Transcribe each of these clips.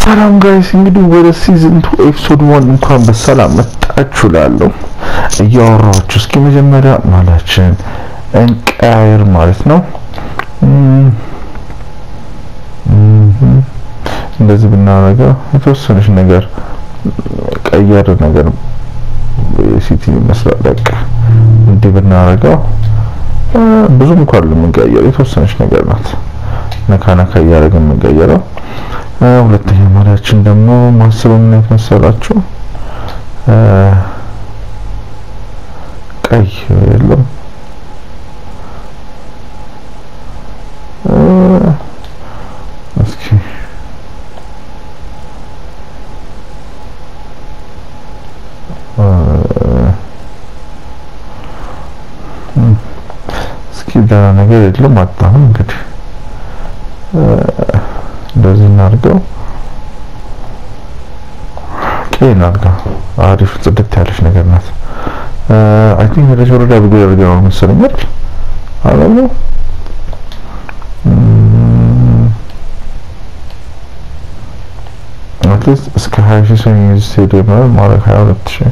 ሰላም ጋይስ እንግዲህ ወደ ሲዝን ቱ ኤፒሶድ ዋን እንኳን በሰላም መጣችሁ እላለሁ። እያወራችሁ እስኪ መጀመሪያ ማላችን እንቀያየር ማለት ነው። እንደዚህ ብናደርገው የተወሰነች ነገር ቀየር ነገር ሲቲ ይመስላል። በቃ እንዲህ ብናደርገው ብዙም እንኳን የምንቀየረው የተወሰነች ነገር ናት። ነካ ነካ እያደረግን የምንቀየረው ሁለተኛ ማሪያችን ደግሞ ማስበው ምን አይነት መሰላችሁ? ቀይ የለም እስኪ እስኪ ደህና ነገር የለም አጣሁም እንግዲህ እንደዚህ እናድርገው። ቀይ እናድርገው። አሪፍ ጽድት ያለች ነገር ናት። አይ ቲንክ ወደ ወረዳ ብጎ ያደርገው ነው መሰለኝ አይደል? አላሉ አትሊስት እስከ 20 ሺህ ሰው የሚይዝ ስቴዲየም ነው ማድረግ 22 ሺህ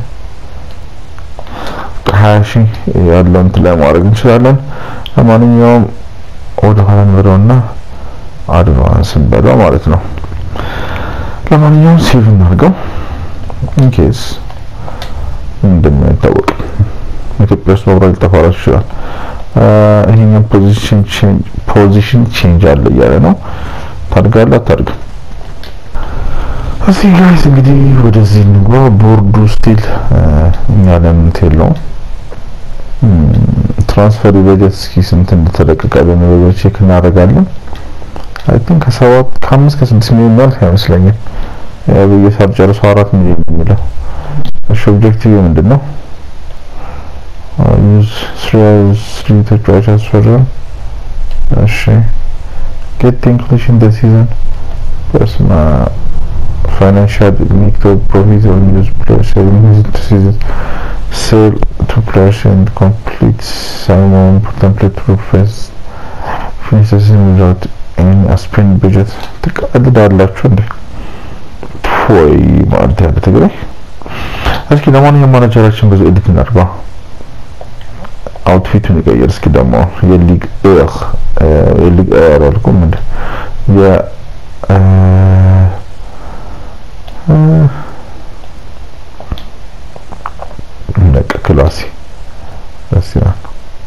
ከ20 ሺህ ያለው እንትን ላይ ማድረግ እንችላለን። ለማንኛውም ወደ ኋላ እንበለውና አድቫንስ እንበለው ማለት ነው። ለማንኛውም ሴቭ እናድርገው ኢንኬስ እንደማይታወቅ ኢትዮጵያ ውስጥ መብራት ሊጠፋላችሁ ይችላል። ይሄኛው ፖዚሽን ቼንጅ ፖዚሽን ቼንጅ አለ እያለ ነው። ታድጋለህ አታድግም? እዚህ ጋይስ እንግዲህ ወደዚህ እንግባ። ቦርዱ ስቲል እኛ ለምን የለውም ትራንስፈር በጀት እስኪ ስንት እንደተለቀቀ በነበረ ቼክ እናደርጋለን። አይ ቲንክ ከሰባት ከአምስት ከስድስት ሚሊዮን ያልፍ አይመስለኝም። በየሳር ጨርሶ አራት ሚሊዮን የሚለው እሺ፣ ኦብጀክቲቭ ምንድን ነው? ዩዝ ስሪ ተጫዋች አስፈረም። እሺ ጌት ኢንክሉሽን ደ ሲዘን በስማ ፋይናንሻል ሜክ ደ ፕሮፊት ኦን ዩዝ ፕሌየርስ ኢን ሲዘን ሴል ቱ ፕሌየርስ ኤንድ ኮምፕሊት ሳም ሞር ኢምፖርታንት ፕሌይ ቱ ሪፕሌስ ፊኒሽ ዘ ሲዝን ዊዛውት ኤኒ ስፔን በጀት ትቀልዳላችሁ እንዴ? ወይ ማለት ያለ ትግራይ። እስኪ ለማንኛውም ማናጀራችን ብዙ ኤዲት እናድርጋ። አውትፊቱን ይቀየር እስኪ ደግሞ የሊግ ኤር የሊግ ኤር አልኩም እንደ የ ነቅ ክላሲ ደስ ይላል።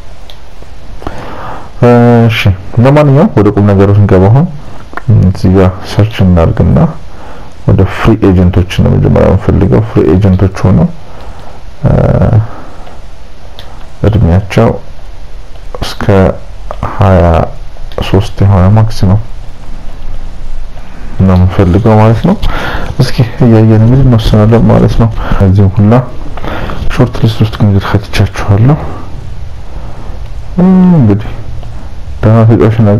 እሺ ለማንኛውም ወደ ቁም ነገሩ ስንገባ አሁን እዚህ ጋር ሰርች እናድርግና ወደ ፍሪ ኤጀንቶች ነው መጀመሪያ የምፈልገው። ፍሪ ኤጀንቶች ሆነው እድሜያቸው እስከ ሀያ ሶስት የሆነ ማክሲመም ነው የምፈልገው ማለት ነው። እስኪ እያየን እንግዲህ እንወስናለን ማለት ነው። እዚህም ሁላ ሾርት ሊስት ውስጥ እንግዲህ ከትቻችኋለሁ። እንግዲህ ደህና ተጫዋች ነው።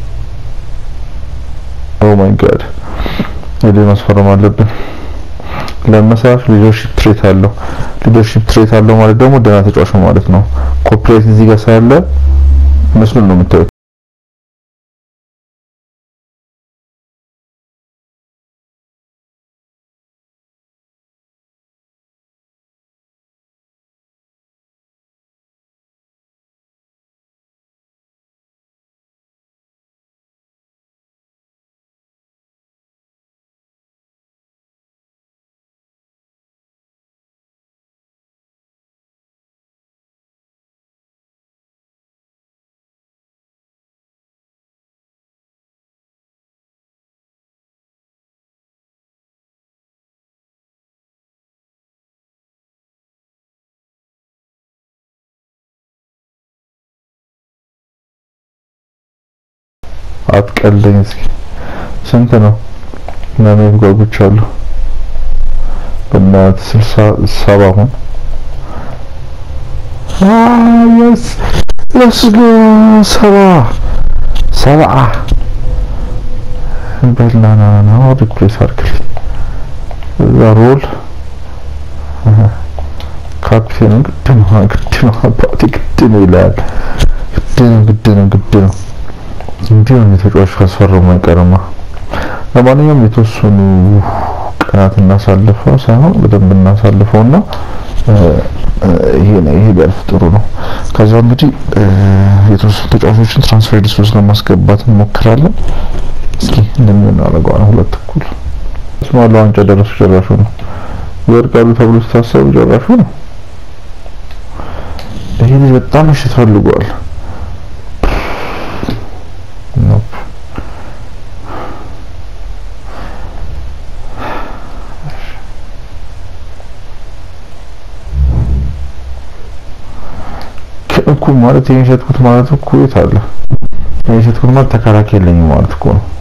ኦ ማይ ጋድ ወደ ማስፈረም አለብን። ለመሰራት ሊደርሺፕ ትሬት አለው። ሊደርሺፕ ትሬት አለው ማለት ደግሞ ደህና ተጫዋች ነው ማለት ነው። ኮፒራይት እዚህ ጋር ሳለ መስሉን ነው የምታዩት። አትቀልደኝ እስኪ ስንት ነው? ለማየት ጓጉቻለሁ። በእናትህ ስልሳ ሰባ አሁን የስ ለስ ጎ ሰባ ሰብዓ በላና ነው ሪፕሌስ አድርግልኝ። እዛ ሮል ካፕቴን ግድ ነው ግድ ነው አባቴ ግድ ነው ይላል። ግድ ነው ግድ ነው ግድ ነው እንዲሁ ነው ተጫዋች ካስፈረሙ አይቀርማ። ለማንኛውም የተወሰኑ ቀናት እናሳልፈው ሳይሆን በደንብ እናሳልፈውና ይሄ ነው ይሄ ቢያልፍ ጥሩ ነው። ከዛ እንግዲህ የተወሰኑ ተጫዋቾችን ትራንስፈር ሊስት ውስጥ ለማስገባት እንሞክራለን። እስኪ እንደምን እናደርገዋለን። ሁለት እኩል ስማሉ ዋንጫ ደረሱ ጨራሹ ነው ይወድቃሉ ተብሎ ሲታሰቡ ጨራሹ ነው። ይሄ ልጅ በጣም ምሽት ፈልጓል። እኮ ማለት ይሄን ሸጥኩት ማለት እኮ የት አለ? ይሄን ሸጥኩት ማለት ተከራካሪ የለኝም ማለት እኮ ነው።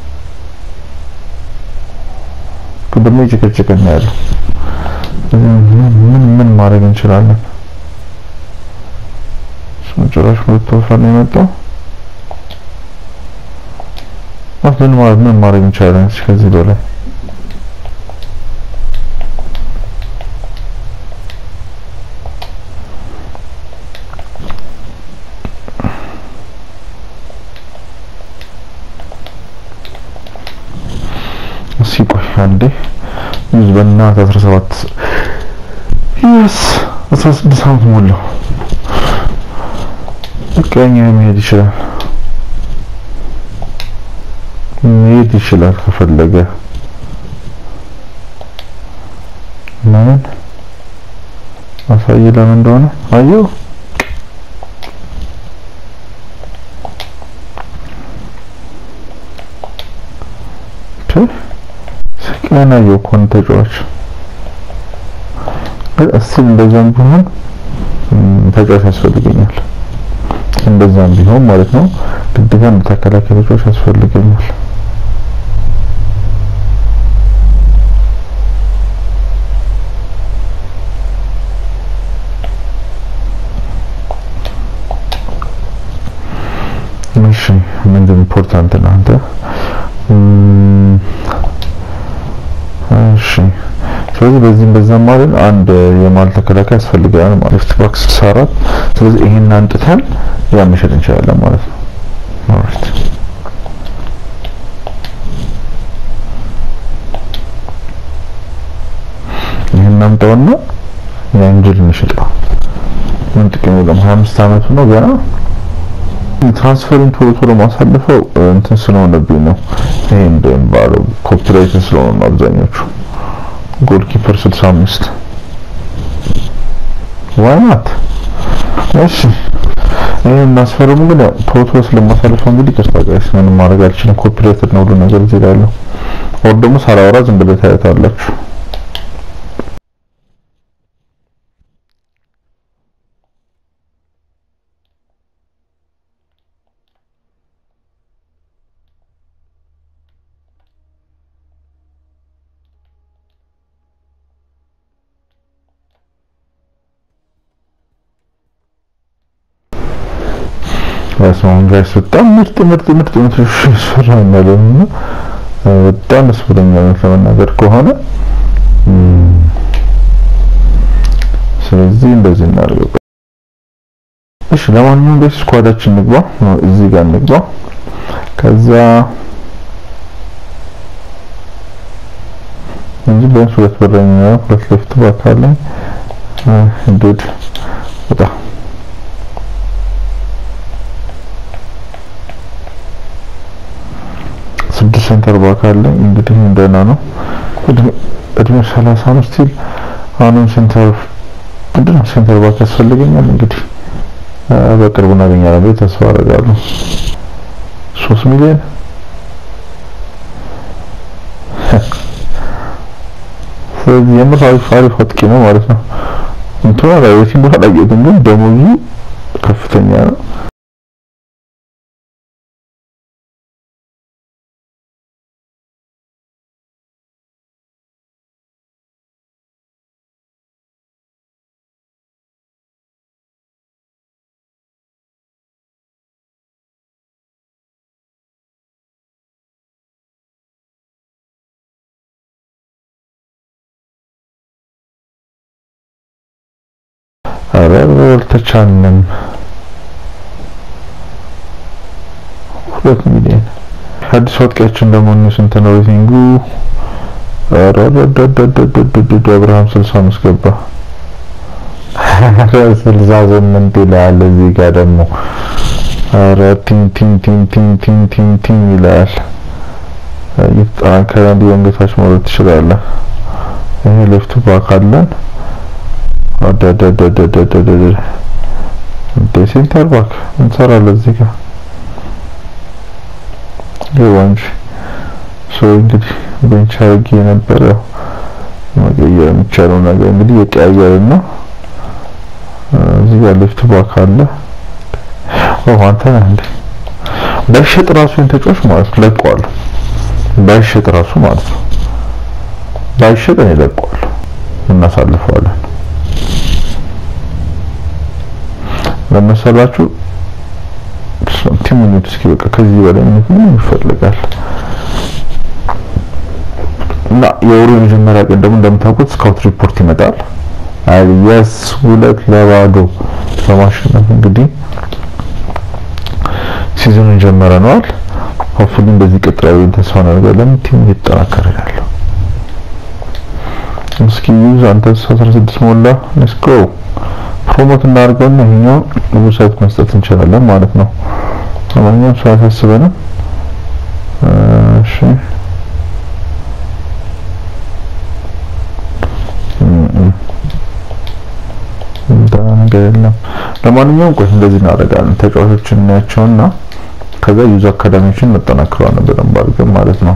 ደግሞ ይጨቀጨቀን ያለው ምን ምን ማድረግ እንችላለን? ጭራሽ ሁለት ወፈር ነው የመጣው። ምን ማለት ምን ማድረግ እንችላለን ከዚህ በላይ ሲቆይ አንዴ ይዝ በእናት 17 ይስ 16 ዓመት ሞላው። በቃኛ መሄድ ይችላል መሄድ ይችላል ከፈለገ። ለምን አሳይ ለምን እንደሆነ አየው። ገና የኮን ተጫዋች እስቲ እንደዛም ቢሆን ተጫዋች ያስፈልገኛል። እንደዛም ቢሆን ማለት ነው ግዴታ ተከላካይ ተጫዋች ያስፈልገኛል። እሺ ምንድን ኢምፖርታንት ነው አንተ እሺ ስለዚህ በዚህም በዛም ማለት አንድ የማል ተከላካይ ያስፈልጋል ማለት ሌፍት ባክ 64 ስለዚህ ይሄን አንጥተን ያ መሸጥ እንችላለን ማለት ነው ኦልራይት ይሄን እናምጣውና የአንጅል እንሽጠው ምን ጥቅም የለውም 25 አመቱ ነው ገና ትራንስፈርን ቶሎ ቶሎ ማሳልፈው እንትን ስለሆነብኝ ነው። ይሄ እንደሚባለው ኮፒራይት ስለሆነ ነው አብዛኞቹ። ጎልኪፐር 65 ዋይ ናት። እሺ ይሄ እናስፈርሙ ግን ያው ቶሎ ቶሎ ስለማሳልፈው እንግዲህ ቅርታ ጋይስ ምንም ማድረግ አልችልም። ኮፒራይት ነው ሁሉ ነገር እዚህ ላይ ያለው። ወር ደግሞ ሳላወራ ዝም ብለህ ታያታላችሁ። በስማም ጋይስ በጣም ምርጥ ምርጥ ምርጥ ምርጥ ይሰራኛል እና በጣም ደስ ብሎኛል ለመናገር ከሆነ ስለዚህ እንደዚህ እናድርገው። እሺ ለማንኛውም ጋይስ ስኳዳችን እንግባ፣ እዚህ ጋር እንግባ። ከዛ እንጂ ቢያንስ ሁለት በረኛ ሁለት ሌፍት ባክ አለኝ እንዴት በጣም ስድስት ሴንተር ባክ አለኝ። እንግዲህ እንደና ነው እድሜ ሰላሳ ነው ስቲል አሁንም ሴንተር ምንድን ነው ሴንተር ባክ ያስፈልገኛል። እንግዲህ በቅርቡ እናገኛለን ብዬ ተስፋ አደርጋለሁ። ሶስት ሚሊዮን ስለዚህ የምር አሪፍ አሪፍ አጥቂ ነው ማለት ነው። እንትና ላይ የትም ቦታ አላየሁትም፣ ግን ደሞዙ ከፍተኛ ነው። ኧረ አልተቻልንም። ሁለት ሚሊዮን አዲስ አጥቂያችን ደግሞ ስንት ነው ሬቲንጉ? አብርሃም 65 ገባ። ስልሳ ስምንት ይላል እዚህ ጋር ደግሞ ኧረ ቲን ቲን ቲን ቲን ቲን ቲን ቲን ይላል። እየተጠናከረ እንዲህ ወንገታች መውረድ ትችላለህ። ይሄ ሌፍት ባክ አለን። አደደደደደደደ እንደ ሴንተር ባክ እንሰራለን እዚህ ጋር ይኸው እንጂ ሰው እንግዲህ ቤንች አድርጌ የነበረ መቀየር የሚቻለው ነገር እንግዲህ የቀያየርን ነው። እዚህ ጋር ሌፍት ባክ አለ። ኦ አንተ ነህ እንዴ? ባይሸጥ ራሱ ተጫዋች ማለት ነው ለቀዋለሁ። ባይሸጥ ራሱ ማለት ነው ባይሸጥ እኔ ለቀዋለሁ፣ እናሳልፈዋለን። ለመሰላችሁ ቲም ሚኒት እስኪ በቃ ከዚህ በላይ ምን ይፈልጋል? እና የወሩ የመጀመሪያ ቀን ደግሞ እንደምታውቁት ስካውት ሪፖርት ይመጣል። አልየስ ሁለት ለባዶ በማሸነፍ እንግዲህ ሲዝኑን ጀምረነዋል። ሆፕፉሊ እንደዚህ ቀጥላዊ ተስፋ እናደርጋለን። ቲም እየተጠናከረ ያለው እስኪ ዩዝ አንተ 16 ሞላ ሌትስ ጎ ፕሮሞት እናድርገውና ይሄኛው ዌብሳይት መስጠት እንችላለን ማለት ነው። ለማንኛውም ሰው አያሳስበንም። እሺ ነገር የለም። ለማንኛውም ቆይ እንደዚህ እናደርጋለን። ተጫዋቾችን እናያቸውና ከዛ ዩዝ አካዳሚዎችን እናጠናክረዋለን በደንብ አድርገን ማለት ነው።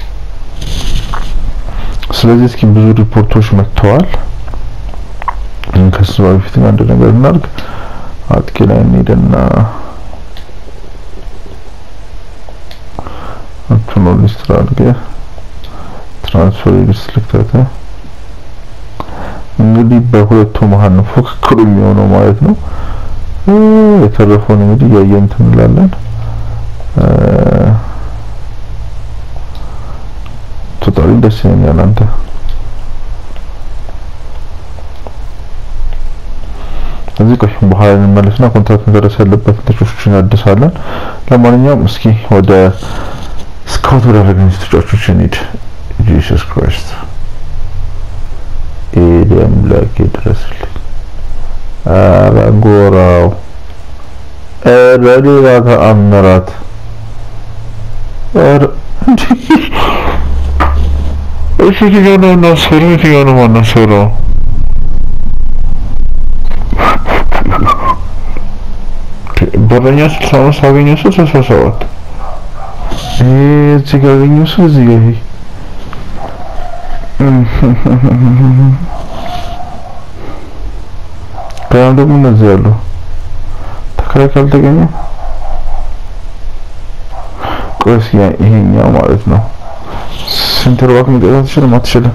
ስለዚህ እስኪ ብዙ ሪፖርቶች መጥተዋል። ከሱ በፊት አንድ ነገር እናድርግ። አጥቂ ላይ እንሄድና እንትኑ ሊስት አድርገህ ትራንስፈር ሊስት ልክተተ እንግዲህ በሁለቱ መሀል ነው ፉክክሩ የሚሆነው ማለት ነው። የተረፈውን እንግዲህ እያየን እንትን እንላለን። ቶታሊ ደስ ይለኛል አንተ እዚህ ቆይ በኋላ እንመለስና ኮንትራት መደረስ ያለበት ተጫዋቾችን እናድሳለን። ለማንኛውም እስኪ ወደ ስካውት ወዳደረግን ተጫዋቾች እንሂድ። ጂሰስ ክራይስት ኤዲ አምላክ ይድረስልኝ። ኧረ ጎራው ኧረ ሌላ ተአምራት ኧረ እሺ የትኛው ነው እናስፈረው? የትኛው ነው ማናስፈረው? በረኛ ስልሳ አምስት አገኘው ሰው ስልሳ ሰባት እዚህ ጋር አገኘው ሰው እዚህ ጋር ይሄ ከዛም ደግሞ እነዚህ ያሉ ተከራይ ካልተገኘ ቆስ ይሄኛው ማለት ነው ሴንተር ባክ መግዛት አትችልም አትችልም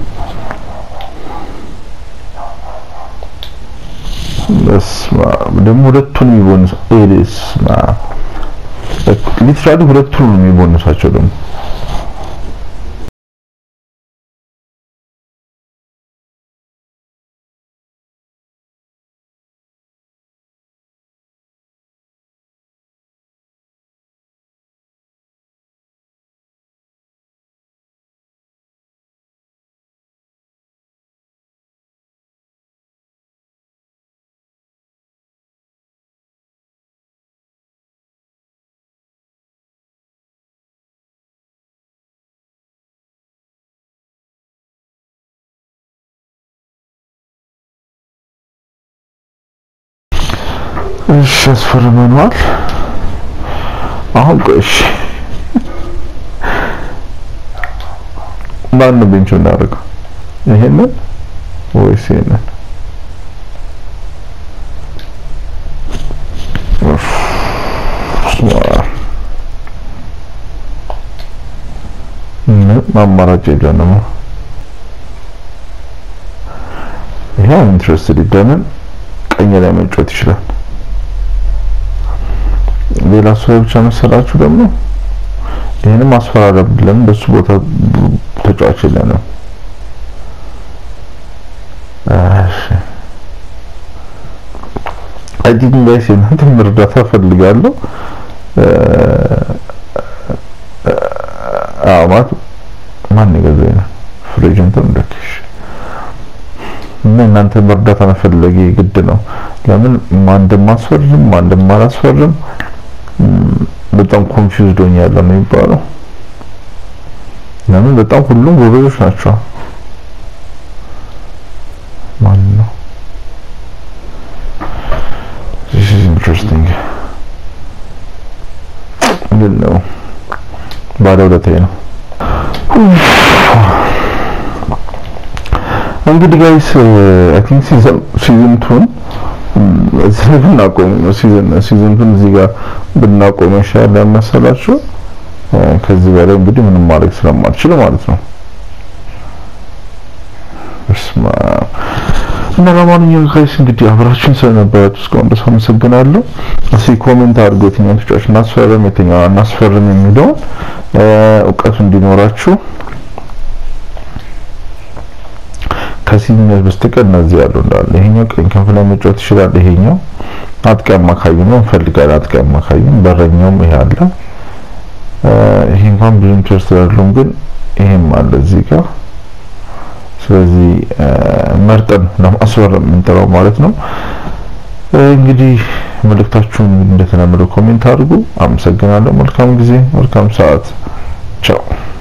በስመ አብ ደግሞ ሁለቱን የሚቦንስ ኤልስማ ሊትራሊ ሁለቱን ነው የሚቦንሳቸው ደግሞ እሺ ያስፈርመናል። አሁን ቆይ እሺ ማን ነው ቤንቹ እናደርገው? ይሄንን ወይስ ይሄንን? አማራጭ የለንም። ይሄው ኢንትረስትድ ይደነን ቀኝ ላይ መጫወት ይችላል። ሌላ ሰው ላይ ብቻ መሰላችሁ ደግሞ ይሄንም አስፈራረብ ብለን በሱ ቦታ ተጫዋች የለንም። እሺ አይ ዲድንት ጋይስ እናንተም እርዳታ ፈልጋለሁ። ፍሪ ኤጀንት እንደከሽ እና እናንተ መርዳት መፈለጊ ግድ ነው። ለምን ማን እንደማስፈርም ማን እንደማላስፈርም በጣም ኮንፊውዝድ ሆኛለሁ ነው የሚባለው። ለምን በጣም ሁሉም ጎበዞች ናቸው። ማን ነው? This is interesting. ምንድን ነው? ባለ ሁለተኛ ነው። እንግዲህ ጋይስ አይ ቲንክ ሲዝን ሲዝን ቱን እዚህ ብናቆም ሲዝን ሲዝን ቱን እዚህ ጋር ብናቆም ይሻላል መሰላችሁ። ከዚህ በላይ እንግዲህ ምንም ማድረግ ስለማልችል ማለት ነው። በስመ አብ እና ለማንኛውም ጋይስ እንግዲህ አብራችን ስለነበራችሁ እስካሁን ድረስ አመሰግናለሁ። እስኪ ኮሜንት አድርጉ የትኛውን ተጫዋች እናስፈርም የትኛውን አናስፈርም የሚለውን እውቀቱ እንዲኖራችሁ ከሲኒየር በስተቀር እነዚህ ያሉ እንዳለ ይሄኛው ቀኝ ክንፍ ላይ መጫወት ይችላል። ይሄኛው አጥቂ አማካኝ ነው እንፈልጋለን። አጥቂ አማካኝ በረኛውም ይሄ አለ። ይሄ እንኳን ብዙ ኢንትረስት ያለውም ግን ይሄም አለ እዚህ ጋር ስለዚህ መርጠን ለማስፈረም የምንጠራው ማለት ነው። እንግዲህ መልእክታችሁን እንደተለመደው ኮሜንት አድርጉ። አመሰግናለሁ። መልካም ጊዜ፣ መልካም ሰዓት። ቻው